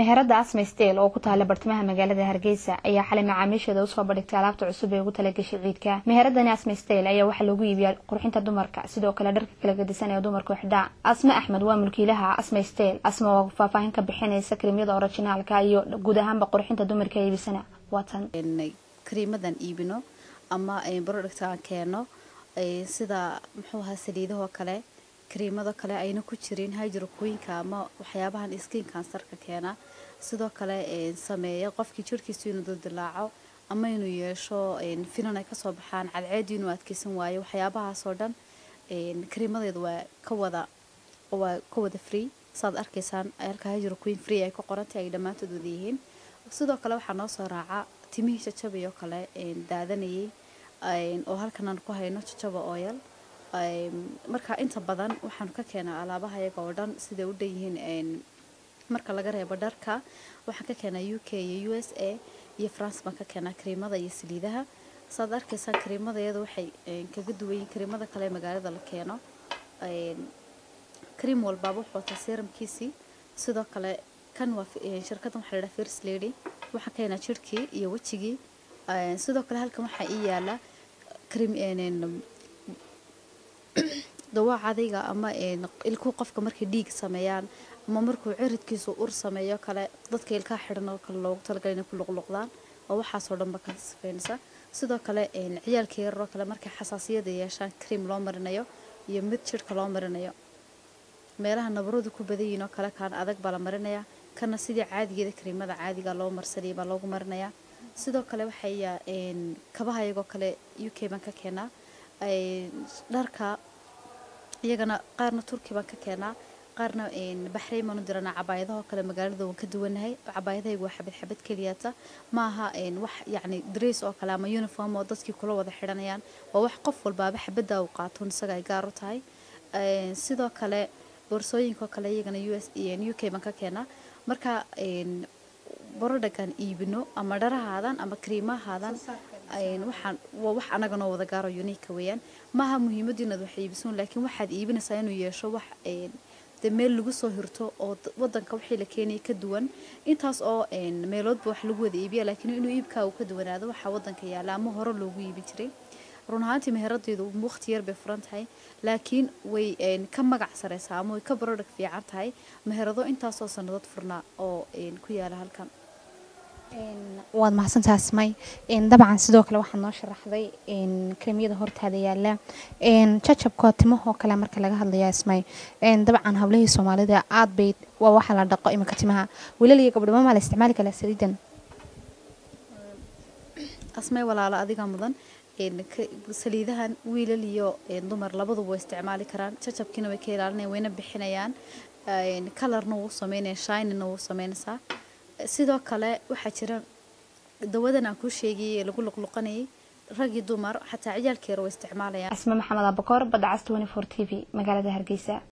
meherada asma steel oo ku taala bartamaha magaalada hargeysa ayaa xalay macaamiisheeda usoo bandhigtay alaabta cusub ee ugu talagashay ciidka meheradani asma steel ayaa waxaa loogu iibiyaa qurxinta dumarka sidoo kale dharka kala gadisan ee dumarku xidhaa asma axmed waa mulkiilaha asma steel asma oo faahfaahin ka bixinaysa krimyada orijinaalka iyo guud ahaanba qurxinta dumarka iibisana waatan kariimadan iibino ama barodhigta aan keeno sida muxuu ahaa saliidahoo kale kariimado kale ayna ku jirin hydrokooyinka ama waxyaabahan skin kansarka keena sidoo kale sameeya qofkii jirhkiisu inuu duldilaaco ama inuu yeesho finan ay kasoo baxaan cadceedii inuu adkeysan waayo waxyaabahaasoo dhan kariimadeeda waa ka wada waa ka wada free saad arkaysaan halka hydrocoin free ay ku qorantay ay dhammaantood wada yihiin sidoo kale waxaa noo soo raaca timihii jajabay oo kale daadanayay oo halkan aan ku hayno jajaba oyal marka inta badan waxaanu ka keenaa alaabaha iyaga oo dhan siday u dhan yihiin marka laga reebo dharka waxaan ka keenaa u k iyo u s a iyo france baan ka keenaa kariimada iyo saliidaha saad arkaysaan kariimada iyada waxay kaga duwan yihiin kariimada kale ee magaalada la keeno kariim walbaaba wuxuu wataa seramkiisii sidoo kale kan waa shirkaddan waxaa la dhaha first lady waxaan ka keenaa jirhkii iyo wejigii sidoo kale halkan waxaa ii yaala kariim dawaac adayga ama ilkuu qofka markay dhiig sameeyaan ama markuu ciridkiisu ur sameeyo kale dadka ilkaa xidhan oo kale loogu talagalay inay ku luqluqdaan oo waxaasoo dhanba ka sifeynaysa sidoo kale ciyaalka yararoo kale markay xasaasiyada yeeshaan cream loo marinayo iyo mid jirhka loo marinayo meelaha nabaradu ku badan yihiin oo kale kaan adag baa la marinayaa kana sidii caadigeeda kariimada caadiga loo marsanayay baa loogu marinayaa sidoo kale waxaya kabaha iyagoo kale u k baan ka keenaa dharka iyagana qaarna turki baan ka keenaa qaarna baxrayn baan u diranaa cabaayadahoo kale magaalada waan ka duwanahay cabaayadahaygu waa xabad xabad keliyaata ma aha wax yacni dress oo kale ama uniform oo dadkii kula wada xidhanayaan waa wax qof walbaaba xabadda uu qaato isaga ay gaar u tahay sidoo kale boorsooyinkaoo kale iyagana u s u k baan ka keenaa marka borodhagaan iibino ama dharahaadan ama kariimahaadan waxaan waa wax anaganoo wada gaaro uniika weeyaan maaha muhiimaddu inaad wax iibisoon laakiin waxaad iibinaysaa inuu yeesho wax de meel lagu soo hirto oo wadanka wixii la keenaya ka duwan intaas oo meeloodba wax lagu wada iibiya laakiin inuu iibkaa uu ka duwanaado waxaa wadanka yaala ama hore loogu iibin jiray run ahaantii meheradeydu waqti yar bay furan tahay laakiin way ka magac sareysaa ama way ka barodhag fiican tahay meherado intaasoo sannadood furnaa oo ku yaala halkan waad mahadsantaha asmay dabcan sidoo kale waxaad noo sharaxday karimiyada hortaada yaala jajabka timahoo kale marka laga hadlayo asmay dabcan hablihii soomaalida aad bay waa waxa la dhaqo iminka timaha wiilal iyo gabdho mamaa la isticmaali karaa saliidan asmay walaalo adiga mudan saliidahan wiilal iyo dumar labaduba way isticmaali karaan jajabkiina way ka ilaalinayaan wayna bixinayaan kalarna wuu sameynaya shinina wuu sameynaysaa sidoo kale waxaa jira dawadan aan kuu sheegayay ee lagu luqluqanayay rag iyo dumar xataa ciyaalkeera way isticmaalayaan asma maxamed abakoor badda cas t v magaalada hargeysa